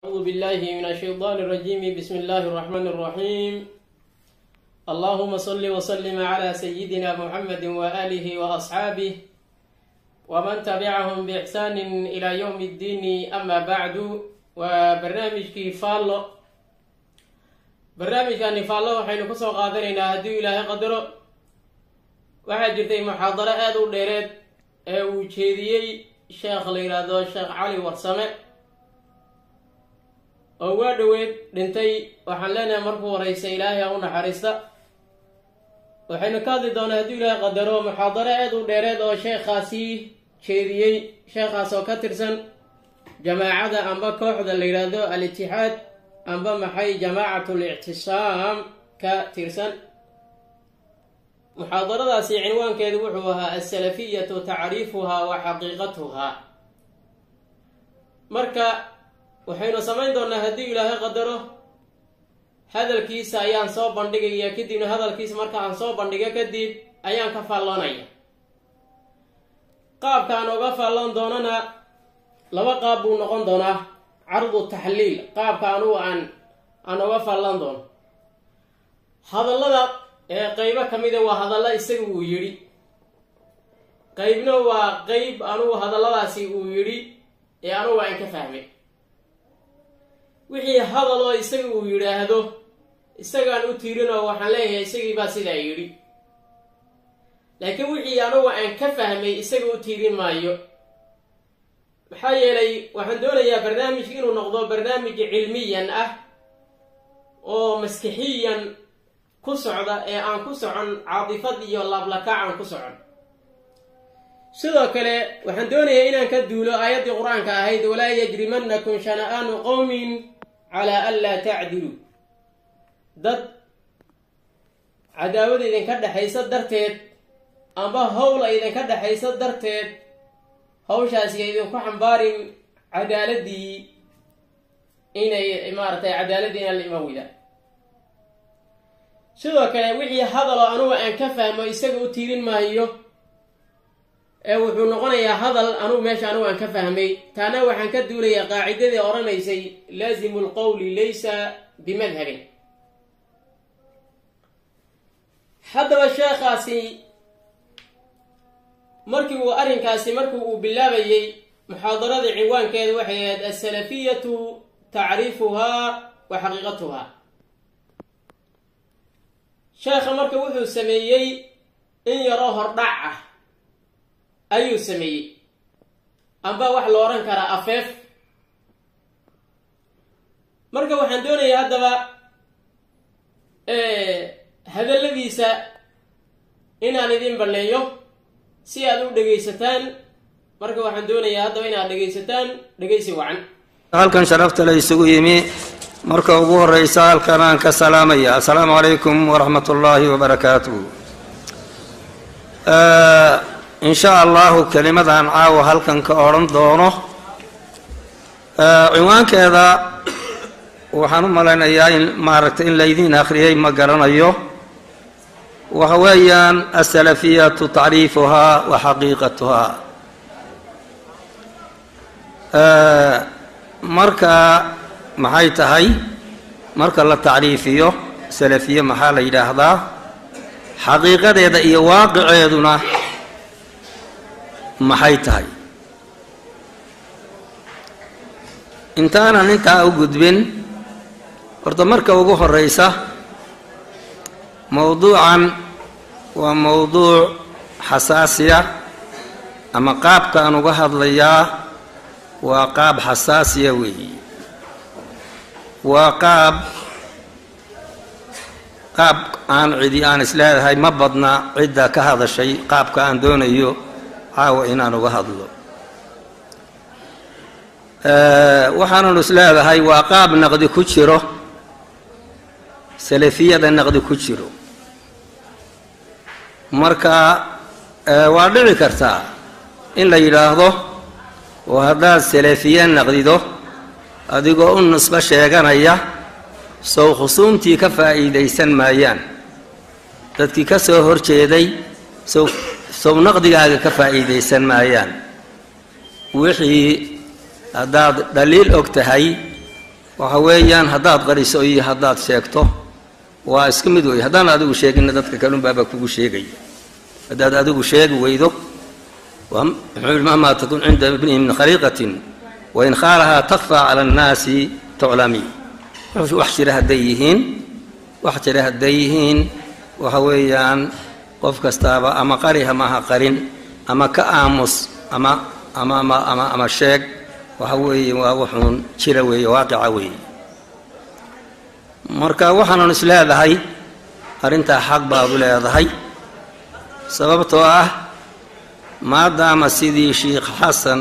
أعوذ بالله من الشيطان الرجيم بسم الله الرحمن الرحيم اللهم صل وسلم على سيدنا محمد وآله وأصحابه ومن تبعهم بإحسان إلى يوم الدين أما بعد وبرنامج كيفالو barnaamijkani faallo waxaynu kusoo qaadanaynaa haddii ilaahay qadaro waxaa jirtay muxaadaro aada u dheereed ee uu jeediyey sheekh la yidhaahdo sheekh cali warsame oo waa dhoweed dhintay waxaan leenahay markuu horeysa ilaahay ha u naxariista waxaynu ka hadli doonaa haddii ilaahay qadaro muxaadaro aada u dheereed oo sheekhaasi jeediyey sheekhaas oo ka tirsan jamaacada amba kooxda la yidhaahdo al-itixaad amba maxay jamaacat lictisaam ka tirsan muxaadaradaasi cinwaankeedu wuxuu ahaa asalafiyatu tacriifuhaa wa xaqiiqatuhaa marka waxaynu samayn doonaa haddii ilaahay qadaro hadalkiisa ayaan soo bandhigaya kadibna hadalkiisa marka aan soo bandhigo kadib ayaan ka faalloonaya qaabkaan oga faalloon doonana laba qaab buu noqon doonaa cardu taxliil qaabka anugu aan aan oga faallan doono hadallada ee qeybo ka mida waa hadalla isaga uu yidhi qeybna waa qeyb anugu hadalladaasi uu yidhi ee anugu aan ka fahmay wixii hadal oo isaga uu yidhaahdo isagaan u tiirinoo waxaan leeyahay isagii baa sidaa yidhi laakiin wixii anugu aan ka fahmay isaga u tiirin maayo maxaa yeelay waxaan doonayaa barnaamijka inuu noqdo barnaamij cilmiyan ah oo maskixiyan ku socda ee aan ku socon caatifad iyo laablakaac aan ku socon sidoo kale waxaan doonayaa inaan ka duulo aayaddii qur-aanka ahayd walaa yajrimannakum shana'aanu qowmin calaa an laa tacdiluu dad cadaawada idinka dhexaysa darteed amba howla idinka dhexaysa darteed hawshaasi idinku xambaarin cadaaladii inay maaratay cadaaladii inaan la iman weydaan sidoo kale wixii hadaloo anugu aan ka fahmo isaga u tiirin maayo ee wuxuu noqonayaa hadal anugu meesha anugu aan ka fahmay taana waxaan ka duulayaa qaacidadii odhanaysay laazimu lqowli laysa bimadhabin haddaba sheekhaasi markii uu arrinkaasi markii uu bilaabayey muxaadarada cinwaankeeda waxay ahayd asalafiyatu tacriifuhaa wa xaqiiqatuhaa sheekha marka wuxuu sameeyey in yaroo hordhac ah ayuu sameeyey amba wax la odhan karaa afeef marka waxaan doonayaa haddaba hadalladiisa inaan idin banneeyo si aad u dhegaysataan marka waxaan doonayaa haddaba inaad dhegaysataan dhegaysi wacan halkan sharafta la isugu yimi marka ugu horeysa halkan aan ka salaamaya assalaamu calaykum waraxmat ullaahi wabarakaatuh in sha allahu kelimadaan caawa halkan ka odhan doono cinwaankeeda waxaan u malaynayaa in maaragtay in laydiin akhriyay ma garanayo waxa weeyaan asalafiyatu tacriifuhaa wa xaqiiqatuhaa marka maxay tahay marka la tacriifiyo salafiye maxaa la yidhaahdaa xaqiiqadeeda iyo waaqiceeduna maxay tahay intaanan intaa u gudbin horta marka ugu horeysa mowduucan waa mowduuc xasaasiya ama qaabka aan uga hadlayaa waa qaab xasaasiya weeyi waa qaab qaab aan cidi aan isleedahay ma badna cidda ka hadashay qaabka aan doonayo caawa inaan uga hadlo waxaanan isleedahay waa qaab naqdi ku jiro salafiyada naqdi ku jiro marka waa dhici kartaa in la yidhaahdo oo haddaad salafiye naqdido adigoo u nisbo sheeganaya sow khusuumtii ka faa'iidaysan maayaan dadkii ka soo hor jeeday sow sow naqdigaaga ka faa'iidaysan maayaan wixii haddaad dhaliil og tahay waxa weeyaan haddaad qariso iyo haddaad sheegto waa iska mid wey haddaan adigu sheeginna dadka kalunbaaba kugu sheegaya haddaad adigu sheegi weydo muxuu mahmaa takun cinda ibnihi min khariiqatin wain khaalahaa takfaa cala annaasi tuclami wax jira hadday yihiin wax jira hadday yihiin waxa weeyaan qof kastaaba ama qari hamaha qarin ama ka aamus ama ama ama ama ama sheeg waxa weeye waa wuxuun jira weeye waaqica weeye marka waxaanan is leedahay arrintaa xaq baad u leedahay sababtoo ah maadaama sidii sheikh xasan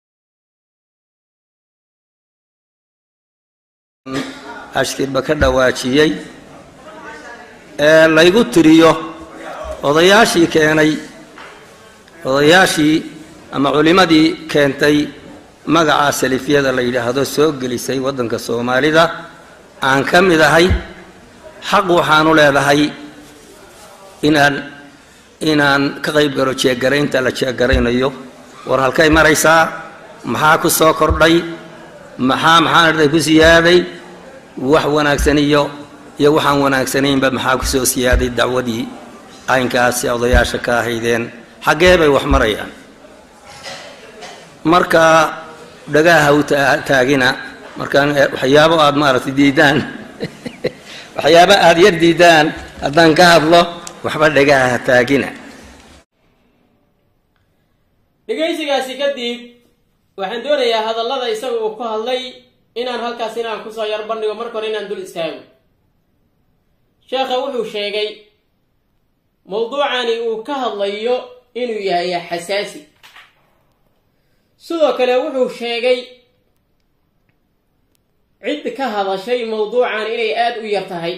ashkirba ka dhawaajiyey ee laygu tiriyo odayaashii keenay odayaashii ama culimmadii keentay magaca salifiyada la yidhaahdo soo gelisay waddanka soomaalida aan ka mid ahay xaq waxaanu leedahay inaan inaan ka qayb galo jeegaraynta la jeegaraynayo war halkay maraysaa maxaa ku soo kordhay maxaa maxaan arday ku siyaaday wax wanaagsan iyo iyo waxaan wanaagsanaynba maxaa ku soo siyaaday dacwadii aynkaasi odayaasha ka ahaydeen xaggee bay wax marayaan marka dhagaha u taagina markaan waxyaabo aada maaragtay diidaan waxyaabo aada yar diidaan haddaan ka hadlo waxba dhagaha ha taagina dhegaysigaasi kadib waxaan doonayaa hadallada isaga uu ku hadlay inaan halkaas inaan kusoo yar bandhigo marka hore inaan dul istaago sheekha wuxuu sheegay mawduucani uu ka hadlayo inuu yahay xasaasi sidoo kale wuxuu sheegay cid ka hadashay mawduucan inay aada u yar tahay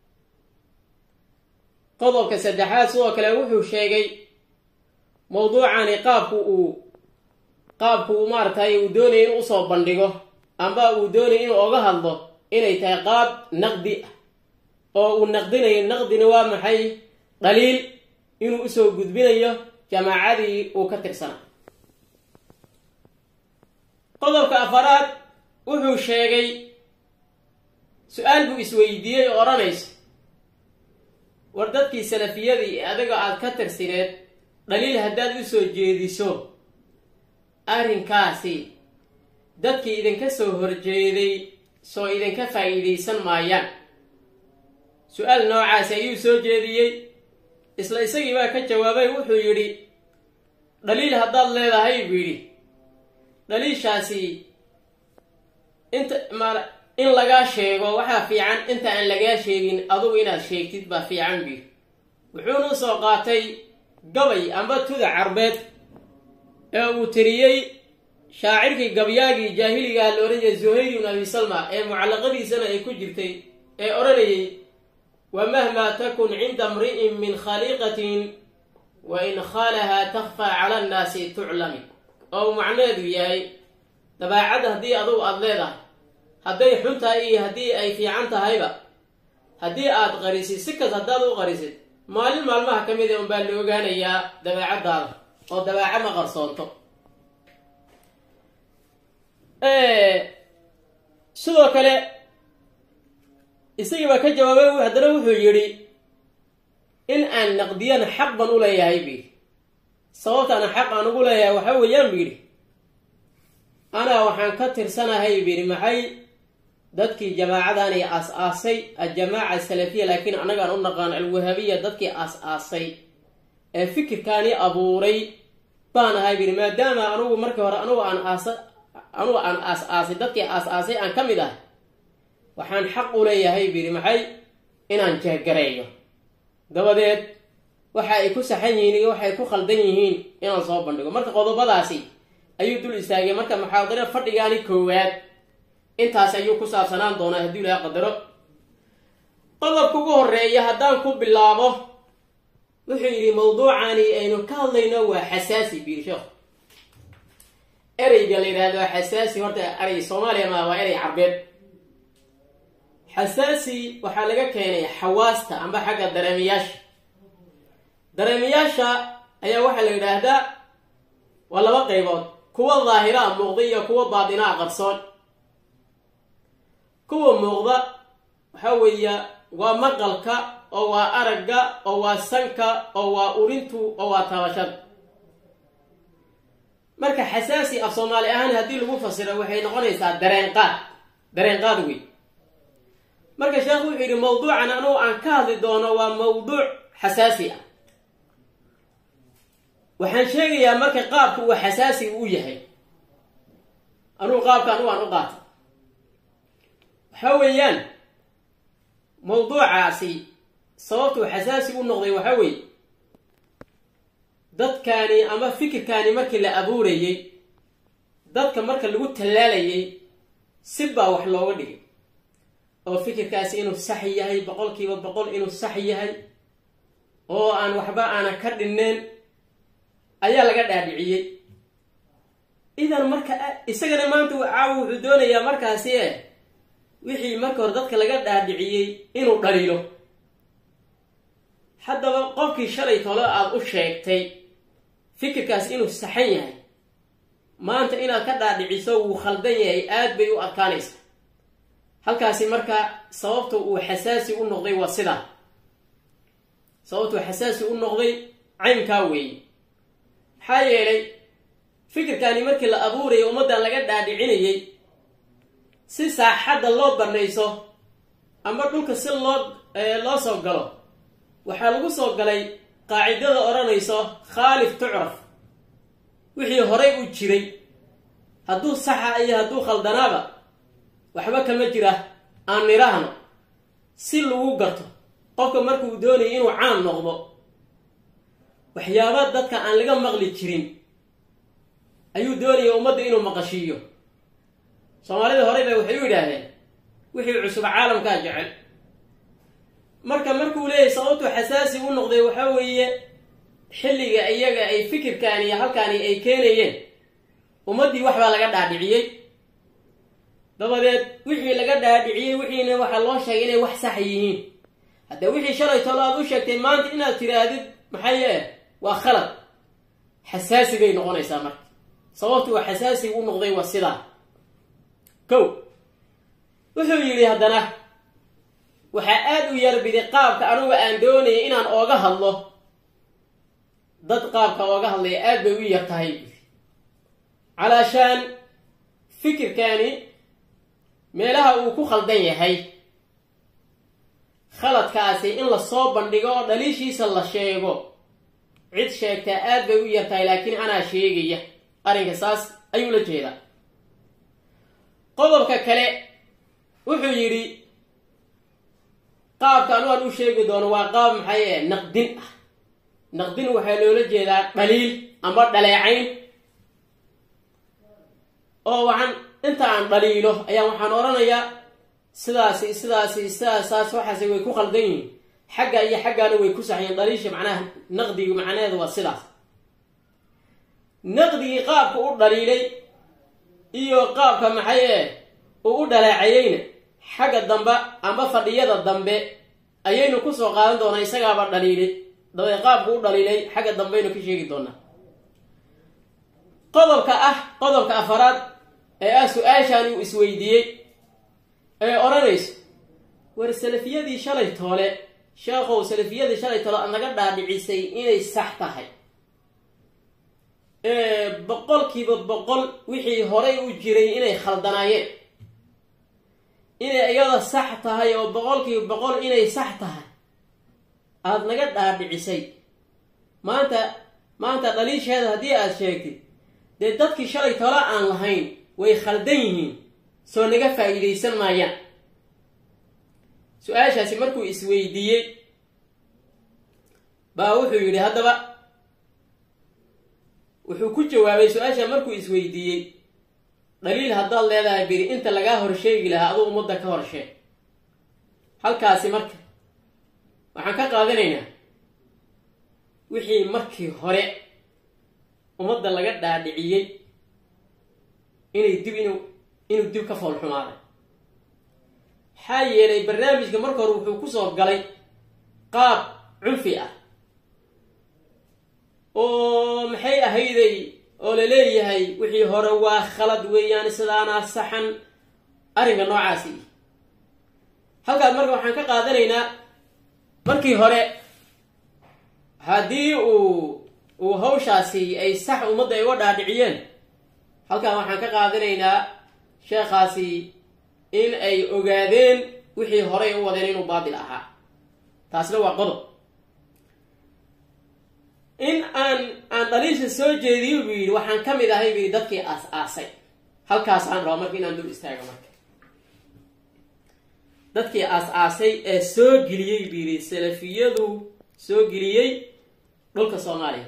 qodobka saddexaad sidoo kale wuxuu sheegay mawduucani qaabku uu qaabku uu maaragtay uu doonaya inuu usoo bandhigo amba uu doonaya inuu oga hadlo inay tahay qaab naqdi ah oo uu naqdinayo naqdina waa maxay dhaliil inuu usoo gudbinayo jamaacadii uu ka tirsana qodobka afaraad wuxuu sheegay su-aal buu isweydiiyey oo odhanaysa war dadkii salafiyadii adiga aada ka tirsineed dhaliil haddaad u soo jeediso arrinkaasi dadkii idinka soo horjeeday soo idinka faa'iidaysan maayaan su-aal noocaasi ayuu soo jeediyey isla isagii baa ka jawaabay wuxuu yidhi dhaliil haddaad leedahay buu yidhi dhaliishaasi inta ma in lagaa sheego waxaa fiican inta aan lagaa sheegin adugu inaad sheegtid baa fiican buu yidhi wuxuuna usoo qaatay gabay amba tuda carbeed ee uu tiriyey shaacirkii gabyaagii jaahiligaha la odhan jiray zuhayr ibn abi salma ee mucallaqadiisana ay ku jirtay ee odhanayay wa mahmaa takun cinda mri'in min khaliiqatin wa in khaalahaa takfaa cala annaasi tuclami oo uu macnaheedu yahay dabaacadda haddii adugu aada leedahay hadday xun tahay iyo haddii ay fiican tahayba haddii aad qarisid si kas haddaad u qarisid maalin maalmaha ka mid a unbaa la ogaanayaa dabeecaddaada oo dabeeca ma qarsoonto sidoo kale isagii baa ka jawaabay haddana wuxuu yidhi in aan naqdiyana xaq ban u leeyahay bu yidhi sababtaana xaq aan ugu leeyahay waxa weeyaan bu yidhi anaa waxaan ka tirsanahay bu yidhi maxay dadkii jamaacadani aas-aasay aljamaaca asalafiya laakiin annagaan u naqaan alwahabiya dadkii aas-aasay ee fikirkaani abuuray baan ahay bu yidhi maadaama anugu markii hore anugu aan aasa anugu aan aas-aasay dadkii aas-aasay aan ka mid ahay waxaan xaq u leeyahay bu yidhi maxay inaan jeegareeyo dabadeed waxa ay ku saxan yihiin iyo waxay ku khaldan yihiin inaan soo bandhigo marka qodobadaasi ayuu dul istaagay marka muxaadaro fadhigaani koowaad intaas ayuu ku saabsanaan doonaa haddii ilaha qadaro qodobka ugu horeeya haddaan ku bilaabo wuxuu yidhi mawduucani aynu ka hadlayno waa xasaasi biir sheekh ereyga la yidhaahdo xasaasi horta erey soomaaliya ma waa erey carbeed xasaasi waxaa laga keenay xawaasta amba xagga dareemayaasha dareemayaasha ayaa waxaa la yidhaahdaa waa laba qaybood kuwa daahira a muuqda iyo kuwa baatinaa qarsoon kuwa muuqda waxaa weeya waa maqalka oo waa aragga oo waa sanka oo waa urintu oo waa taabashada marka xasaasi af soomaali ahaan haddii lagu fasiro waxay noqonaysaa dareen qaad dareen qaad wey marka sheekhu wuxuu yidhi mawduucan anugu aan ka hadli doono waa mawduuc xasaasi ah waxaan sheegayaa marka qaabka uu xasaasi u yahay anugu qaabka anugu aan u qaata waxaa weeyaan mawduucaasi sababtuu xasaasi u noqday waxaa weeye dadkaani ama fikirkaani markii la abuurayey dadka marka lagu tallaalayay si baa wax looga dhigay oo fikirkaasi inuu sax yahay boqolkiiba boqol inuu sax yahay oo aan waxba aanan ka dhineen ayaa laga dhaadhiciyey idan marka isagana maanta caawa wuxuu doonayaa markaasi e wixii marka hore dadka laga dhaadhiciyey inuu dhaliilo haddaba qofkii shalay tolo aada u sheegtay fikirkaas inuu saxan yahay maanta inaad ka dhaadhiciso wuu khaldan yahay aad bay u adkaanaysa halkaasi marka sababta uu xasaasi u noqday waa sidaa sababtuu xasaasi u noqday caynkaa weeye maxaa yeelay fikirkaani markii la abuurayay ummaddan laga dhaadhicinayay si saaxadda loo banayso ama dhulka si loo loo soo galo waxaa lagu soo galay qaacidada odhanayso khaalif tucraf wixii horay u jiray hadduu saxa iyo hadduu khaldanaaba waxba kama jira aan nidhaahno si lagu garto qofka markuu doonaya inuu caan noqdo waxyaaba dadka aan laga maqli jirin ayuu doonaya ummadda inuu maqashiiyo soomaalida horey ba waxay u yidhaahdeen wixii cusub caalamkaa jecel marka markuu leeyahay sababtuu xasaasi u noqday waxaa weeye xilliga iyaga ay fikirkaani iyo halkaani ay keenayeen ummaddii waxbaa laga dhaadhiciyey dabadeed wixii laga dhaadhiciyey wixiina waxaa loo sheegay inay wax sax yihiin haddee wixii shalay tolo aad u sheegtay maanta inaad tiraahdid maxaye waa khalad xasaasi bay noqonaysaa marka sababtuu xasaasi u noqday waa sidaa kow wuxuu yidhi haddana waxaa aada u yarbiday qaabka anugu aan doonayay inaan ooga hadlo dad qaabka ooga hadlaya aad bay u yar tahay calaashaan fikirkaani meelaha uu ku khaldan yahay khaladkaasi in lasoo bandhigo oo dhaliishiisa la sheego cid sheegtaa aad bay u yar tahay laakiin anaa sheegaya arrinka saas ayuu la jeedaa qodobka kale wuxuu yidhi qaabka anu aan u sheegi doono waa qaab maxay e naqdin ah naqdin waxaa loola jeedaa dhaliil ama dhaleecayn oo waxaan inta aan dhaliilo ayaa waxaan odhanayaa sidaasi sidaasi sidaasaas waxaasi way ku khaldan yihiin xagga iyo xaggaana way ku saxyeen dhaliisha macnaha naqdigi macnaheedu waa sidaas naqdigii qaabka u dhaliilay iyo qaabka maxay e uu u dhaleecayeyna xagga dambe ama fadhiyada dambe ayaynu kusoo qaadan doonaa isagaaba dhaliilay dabadeed qaabku u dhaliilay xagga dambeaynu ka sheegi doonaa qodobka ah qodobka afaraad ee ah su-aashaan uu isweydiiyey ee odhanayso war salafiyadii shalay toole sheekhow salafiyadii shalay toole aad naga dhaadhicisay inay sax tahay boqolkiiba boqol wixii horay u jiray inay khaldanaayeen inay iyada sax tahay oo boqolkiiba boqol inay sax tahay aada naga dhaadhicisay maanta maanta dhaliisheeda haddii aada sheegtid dee dadkii shalay tolo aan lahayn way khaldan yihiin soo naga faa'iidaysan maayaan su-aashaasi markuu isweydiiyey baa wuxuu yidhi haddaba wuxuu ku jawaabay su-aasha markuu isweydiiyey dhaliil haddaad leedahay biri inta lagaa horsheegi lahaa aduu ummadda ka horsheeg halkaasi marka waxaan ka qaadanaynaa wixii markii hore ummadda laga dhaadhiciyey inay dib inu inuu dib ka foolxumaaday maxaa yeelay barnaamijka marka hore wuxuu kusoo galay qaab cunfi ah oo maxay ahayday oo la leeyahay wixii hore waa khalad weeyaan sidaanaa saxan arrinka noocaasi halkaas marka waxaan ka qaadanaynaa markii hore haddii uu uu hawshaasi ay sax ummadda ay uga dhaadhiciyeen halkan waxaan ka qaadanaynaa sheekhaasi in ay ogaadeen wixii horay u wadeen inuu baatil ahaa taasna waa qodob in aan aan dhaliisha soo jeediyo buu yidhi waxaan ka mid ahay buu yidhi dadkii aas-aasay halkaasaan rabaa marka inaan dul istaago marka dadkii aas-aasay ee soo geliyey buu yidhi salafiyadu soo geliyey dhulka soomaaliya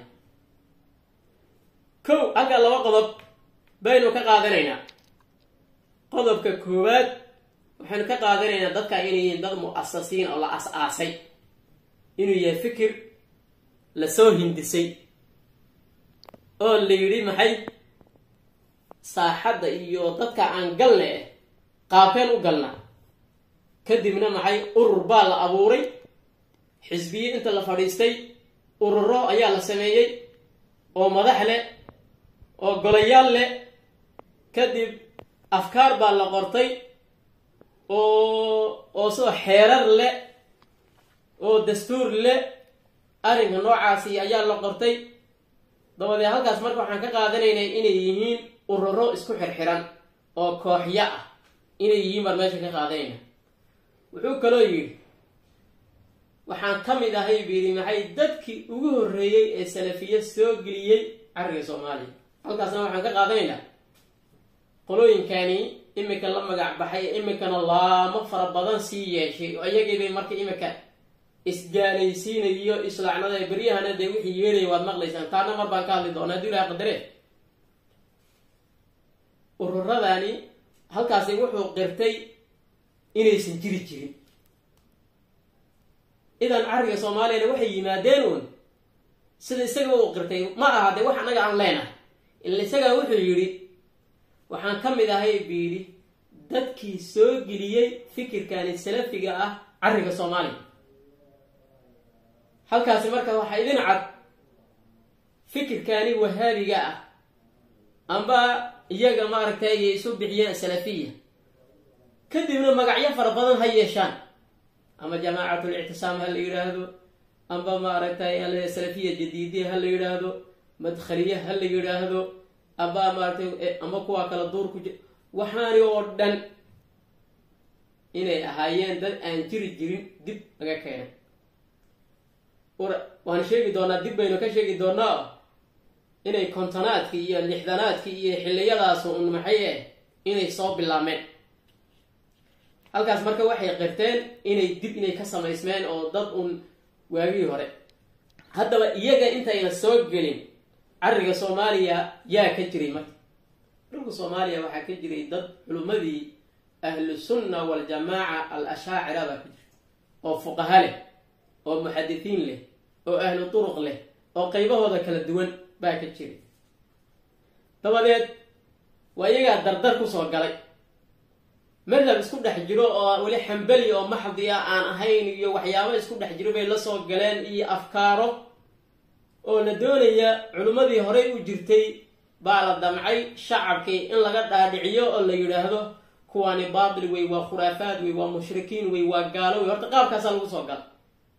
kow halkaa laba qodob baynu ka qaadanaynaa qodobka koowaad waxaynu ka qaadanaynaa dadka inay yihiin dad mu-asasiin oo la as-aasay inuu yahay fikir lasoo hindisay oo la yidhi maxay saaxadda iyo dadka aan galna eh qaabkeen u galna kadibna maxay urur baa la abuuray xisbiye inta la fadhiistay ururo ayaa la sameeyey oo madax leh oo golayaal leh kadib afkaar baa la qortay oo oo soo xeerar leh oo dastuur leh arrinka noocaasi ayaa la qortay dabadeed halkaas marka waxaan ka qaadanaynay inay yihiin ururo isku xirxiran oo kooxyo ah inay yihiin baan meesha ka qaadanayna wuxuu kaloo yidhi waxaan ka mid ahay buu yidhi maxay dadkii ugu horreeyey ee salafiye soo geliyey carriga soomaaliya halkaasna waxaan ka qaadanaynaa qolooyinkani imika la magac baxay imikana laamo fara badan sii yeeshay oo iyagiibay marka imika isgaalaysiinayo islaacnada beryahana dee wixii yeelaya waad maqlaysaan taana mar baan ka hadli doona hadii ilaha qadaree ururadani halkaasi wuxuu qirtay inaysan jiri jirin idan carriga soomaaliyana waxay yimaadeen uun sida isaga uu qirtay ma aha dee wax annaga aan leenahay ila isagaa wuxuu yidhi waxaan ka mid ahay buu yidhi dadkii soo geliyey fikirkani salafiga ah carriga soomaaliya halkaasi marka waxaa idin cad fikirkani wahaabiga ah amba iyaga maaragtay ay isu bixiyeen salafiya kadibna magacyo fara badan ha yeeshaan ama jamaacatul ictisaam ha la yidhaahdo amba maaragtay salafiya jadiidiya ha la yidhaahdo madkhaliye ha la yidhaahdo amba maaratay amba kuwaa kala duur ku ji waxaani oo dhan inay ahaayeen dad aan jiri jirin dib laga keenay waan sheegi doonaa dib baynu ka sheegi doonaa inay kontonaadkii iyo lixdanaadkii iyo xilliyadaas un maxay eh inay soo bilaabmeen halkaas marka waxay qirteen inay dib inay ka samaysmeen oo dad un waagii hore haddaba iyaga intayna soo gelin carriga soomaaliya yaa ka jiray marka dhulka soomaaliya waxaa ka jiray dad culummadii ahlu sunna waljamaaca al ashaacira baa ka jirta oo fuqaha leh oo muxadisiin leh oo ahlu turuq leh oo qaybahooda kala duwan baa ka jiray dabadeed waa iyagaa dardar kusoo galay madhab isku dhex jiro oo weli xambali oo maxdi ah aan ahayn iyo waxyaabo isku dhex jiro bay la soo galeen iyo afkaaro oo la doonaya culimmadii horey u jirtay baa la damcay shacabkii in laga dhaadhiciyo oo la yidhaahdo kuwaani baatil wey waa khuraafaad wey waa mushrikiin wey waa gaalo wey horta qaabkaasaa lagu soo gala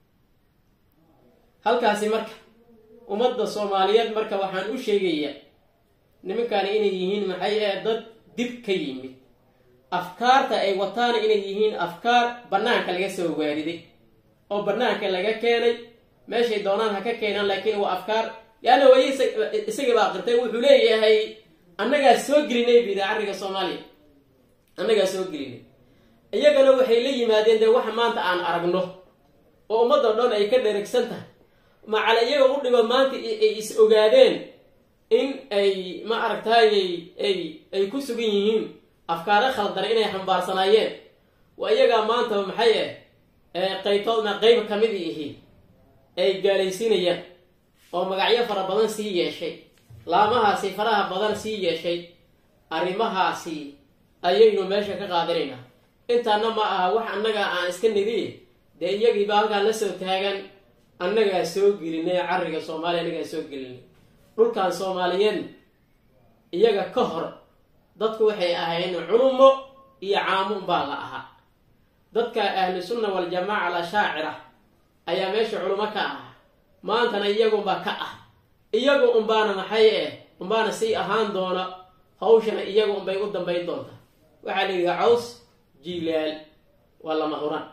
halkaasi marka ummadda soomaaliyeed marka waxaan u sheegayaa nimankani inay yihiin maxay ee dad dib ka yimid afkaarta ay wataana inay yihiin afkaar bannaanka laga soo waariday oo bannaanka laga keenay meeshay doonaan ha ka keenaan laakiin waa afkaar yaana way isagii baa qirtay wuxuu leeyahay annagaa soo gelinay bidi carriga soomaaliya annagaa soo gelinay iyagana waxay la yimaadeen dee waxa maanta aan aragno oo ummadda dhan ay ka dheragsan tahay macala iyaga u dhigo maanta ay is ogaadeen in ay ma aragtaayay ay ay ku sugan yihiin afkaaro khaldana inay xambaarsanaayeen waa iyagaa maanta maxay ah qaybtoodna qayb ka mid ihi ay gaalaysiinayaan oo magacyo fara badan sii yeeshay laamahaasi faraha badan sii yeeshay arrimahaasi ayaynu meesha ka qaadanaynaa intaana ma aha wax annaga aan iska nidi dee iyagiiba halkaan la soo taagan annagaa soo gelinay carriga soomaaliya annagaa soo gelinay dhulkan soomaaliyeed iyaga ka hor dadku waxay ahayn culumo iyo caamun baa la ahaa dadka ahlu sunna waljamaaca alashaacira ayaa meesha culimo ka ah maantana iyagunbaa ka ah iyagu unbaana maxay eh unbaana sii ahaan doona hawshana iyagu unbay u dambayn doontaa waxaa la yidhaha caws jilaal waa lama huraan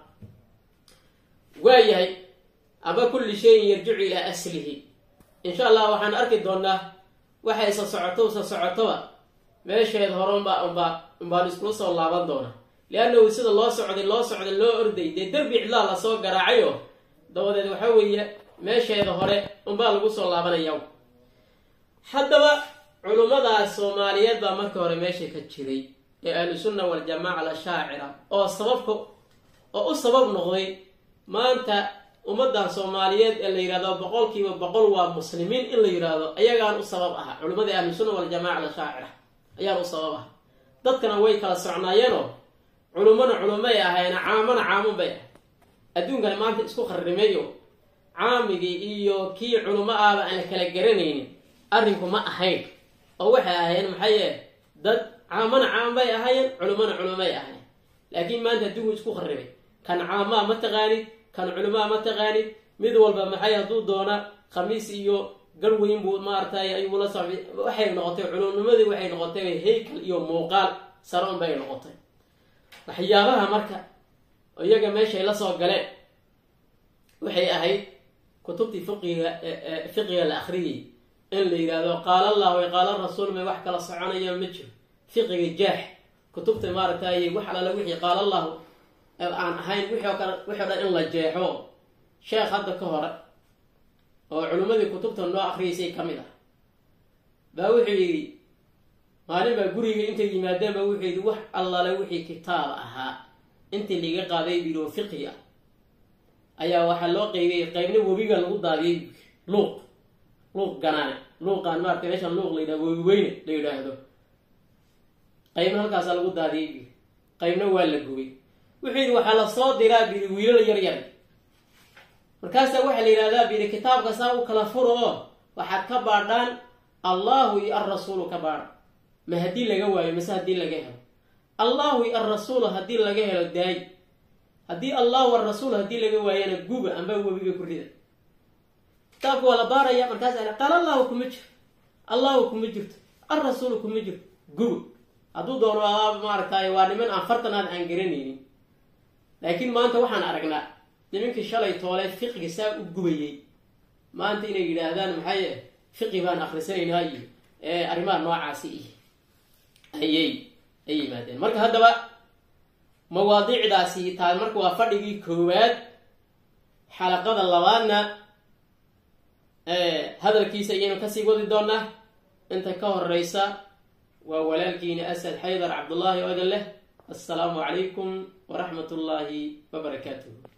waayahay ama kulli shayin yarjicu ilaa aslihi insha allah waxaan arki doonaa waxay sa socoto sa socotoba meesheed hore unbaa unbaa unbaan iskula soo laaban doona liannahu sida loo socday loo socday loo orday dee derbi cidlaa lasoo garaacayo dabadeed waxa weeye meesheeda hore unbaa lagu soo laabanaya haddaba culummadaas soomaaliyeed baa marka hore meesha ka jiray ee ahlusunna waljamaaca alashaacira oo sababka oo u sabab noqday maanta ummadan soomaaliyeed ee la yidhahdo boqolkiiba boqol waa muslimiin in la yidhaahdo ayagaan u sabab aha culimmadii ahlusunna waljamaaca alashaacira ayaan u sabab aha dadkana way kala socnaayeenoo culummona culumay ahayn caamona caamun bay ahay adduunkana maanta isku kharimeeyo caamigii iyo kii culummo ahba aan la kala garanaynin arrinku ma ahayn oo waxay ahaayeen maxaye dad caamona caam bay ahaayeen culummona culumay ahayn laakiin maanta adduunku isku kharibay kan caamaa ma taqaanid kan culumaa ma taqaanid mid walba maxay hadduu doona khamiis iyo garweyn buu maaragtay ayuu la socday waxay noqotay culumnimadii waxay noqotay haykal iyo muuqaal saroon bay noqotay waxyaabaha marka iyaga meeshay la soo galeen waxay ahayd kutubtii fiqiga fiqiga la akhriyay in la yidhaahdo qaala allahu i qaala rasuul may wax kala soconaya ma jiro fiqiga jaax kutubta maaragtay wax alala wixii qaala allahu aan ahayn wixii o kale wixii o dhan in la jeexo sheekh hadda ka hore oo culimmadii kutubta noo akriyaysay ka mid ah baa wuxuu yidhi maalin baa guriga intay yimaadeen ba wuxuu yidhi wax allale wixii kitaab ahaa intii liiga qaaday buyidhi oo fiqi ah ayaa waxaa loo qeybiyey qeybna webiga lagu daadiyey luuq luuq ganaane luuqaan maarata meeshaan luuq la yidhahdo webi weyne la yidhaahdo qeybna halkaasaa lagu daadiyey buyidhi qeybna waa la gubay wuxuu yidhi waxaa lasoo diraa buyidhi wiilal yar yar markaasaa waxaa la yidhahdaa buyidhi kitaabka saa u kala furo oo waxaad ka baadhaan allahu iyo alrasuulu ka baadha ma haddii laga waayo mase haddii laga helo allahu iyo alrasuulu haddii laga helo daay haddii allahu alrasuul haddii laga waayana guba amba webiga ku rida kitaabka waa la baaraya markaas qaal allahu kuma jiro allahu kuma jirto alrasuulu kuma jirto guba hadduu doono maaragtay waa niman aan fartanaad aan garanaynin laakiin maanta waxaan aragnaa nimankii shalay toole fiqiga saa u gubayay maanta inay yidhaahdaan maxay fiqi baan akhrisanaynaa iyo arrimaha noocaasi iyo ayay ay yimaadeen marka haddaba mawaadiicdaasi taa marka waa fadhigii koowaad xalaqada labaadna hadalkiisa ayaynu kasii wadi doonaa inta ka horeysa waa walaalkiina asad xaydar cabdullaahi oo idin leh assalaamu calaykum waraxmat ullaahi wabarakaatuh